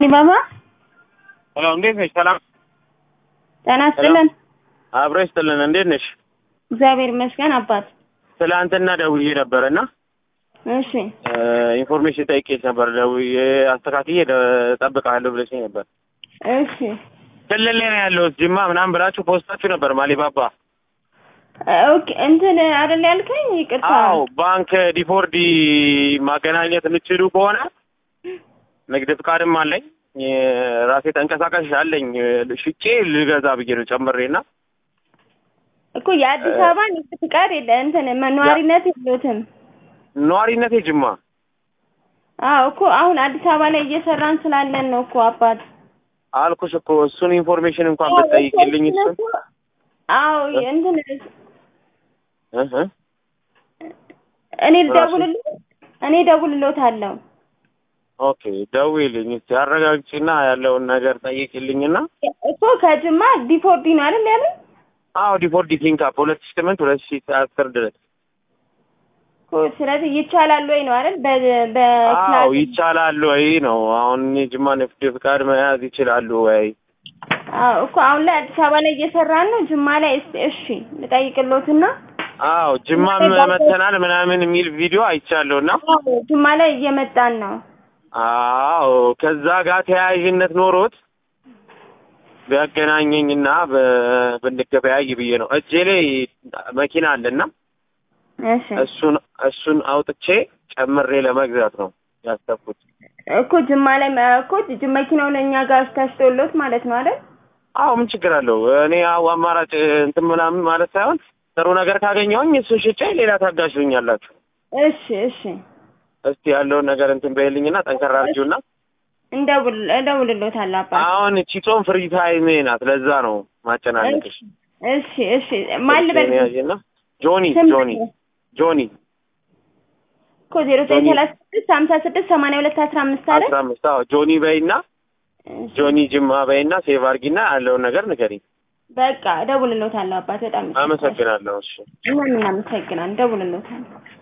ባባ ሄሎ፣ እንዴት ነሽ? ሰላም ጤና ይስጥልን። አብሮ ይስጥልን። እንዴት ነሽ? እግዚአብሔር ይመስገን አባት። ትላንትና ደውዬ ነበር እና እሺ ኢንፎርሜሽን ጠይቄሽ ነበር። ደውዬ አስተካክዬ እጠብቅሃለሁ ብለሽኝ ነበር። እሺ ክልል ላይ ነው ያለሁት ጅማ ምናምን ብላችሁ ፖስታችሁ ነበር ማሊባባ። ኦኬ እንትን አይደል ያልከኝ? ይቅርታ። አዎ ባንክ ዲፎርዲ ማገናኘት የምትችሉ ከሆነ ንግድ ፍቃድም አለኝ ራሴ ተንቀሳቃሽ አለኝ ሽጬ ልገዛ ብዬ ነው ጨምሬና እኮ የአዲስ አበባ ንግድ ፍቃድ የለ እንትን ነዋሪነት የለዎትም? ነዋሪነቴ ጅማ። አዎ እኮ አሁን አዲስ አበባ ላይ እየሰራን ስላለን ነው እኮ አባት። አልኩሽ እኮ እሱን ኢንፎርሜሽን እንኳን ብትጠይቂልኝ እሱን አዎ እንትን እህ እኔ ልደውልልህ እኔ እደውልልዎታለሁ። ኦኬ ደውዪልኝ እስኪ አረጋግጪና ያለውን ነገር ጠይቂልኝና እኮ ከጅማ ዲፎርዲ ነው አይደል ያለኝ? አዎ ዲፎርዲ ፊንካፕ ሁለት ሺህ ስምንት ሁለት ሺህ አስር ድረስ እኮ ስለዚህ ይቻላል ወይ ነው አይደል? በ አዎ በክላስ ይቻላል ወይ ነው አሁን የጅማ ንግድ ፍቃድ መያዝ ይችላሉ ወይ አዎ እኮ አሁን ላይ አዲስ አበባ ላይ እየሰራን ነው። ጅማ ላይ እስቲ እሺ ልጠይቅልዎትና አዎ ጅማም መተናል ምናምን የሚል ቪዲዮ አይቻለሁ እና አዎ ጅማ ላይ እየመጣን ነው። አዎ ከዛ ጋር ተያያዥነት ኖሮት ቢያገናኘኝና በ- ብንገበያይ ብዬ ነው። እጄ ላይ መኪና አለና እሺ እሱን እሱን አውጥቼ ጨምሬ ለመግዛት ነው ያሰብኩት። እኮ ጅማ ላይ እኮ ጅ መኪናው ለእኛ ጋር ተሽጦሎት ማለት ነው አይደል? አዎ ምን ችግር አለው? እኔ አዎ አማራጭ እንትን ምናምን ማለት ሳይሆን ጥሩ ነገር ካገኘሁኝ እሱን ሽጬ ሌላ ታጋዥኛላችሁ። እሺ እሺ እስቲ ያለውን ነገር እንትን በይልኝና ጠንከራ አድርጊውና እንደውል እደውልልዎታለሁ አባት። አሁን እቺ ጾም ፍሪ ታይሜ ናት። ለዛ ነው ማጨናነቅሽ። እሺ እሺ ማን ልበል? ያዥና ጆኒ ስም ጆኒ ጆኒ እኮ ዜሮ ዘጠኝ ሰላሳ ስድስት ሀምሳ ስድስት ሰማንያ ሁለት አስራ አምስት አይደል? አስራ አምስት አዎ ጆኒ በይና እሺ። ጆኒ ጅማ በይና ሴቭ አድርጊና ያለውን ነገር ንገሪኝ። በቃ እደውልልዎታለሁ አባት። በጣም አመሰግናለሁ። እሺ እኛም እናመሰግናለን። እደውልልዎታለሁ።